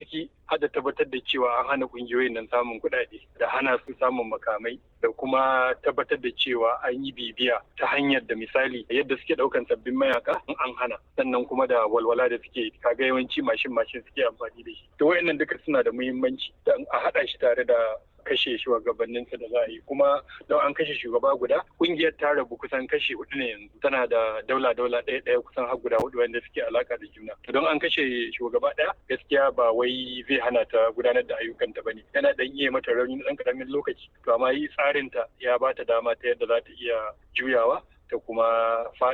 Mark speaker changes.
Speaker 1: ciki har da tabbatar da cewa an hana kungiyoyin nan samun kuɗaɗe da hana su samun makamai da kuma tabbatar da cewa an yi bibiya ta hanyar da misali yadda suke ɗaukan sabbin mayaka in an hana sannan kuma da walwala da suke kaga yawanci mashin mashin suke amfani da shi to wayannan duka suna da muhimmanci da a haɗa shi tare da kashe shugabanninsa da za a yi kuma don an kashe shugaba guda kungiyar ta rabu kusan kashe hudu ne yanzu tana da daula daula ɗaya ɗaya kusan har guda hudu wanda suke alaka da juna don an kashe shugaba ɗaya gaskiya ba wai zai hana ta gudanar da ayyukanta bane yana dan iya mata rauni na ɗan karamin lokaci to amma yi tsarin ta ya ba ta dama ta yadda za ta iya juyawa ta kuma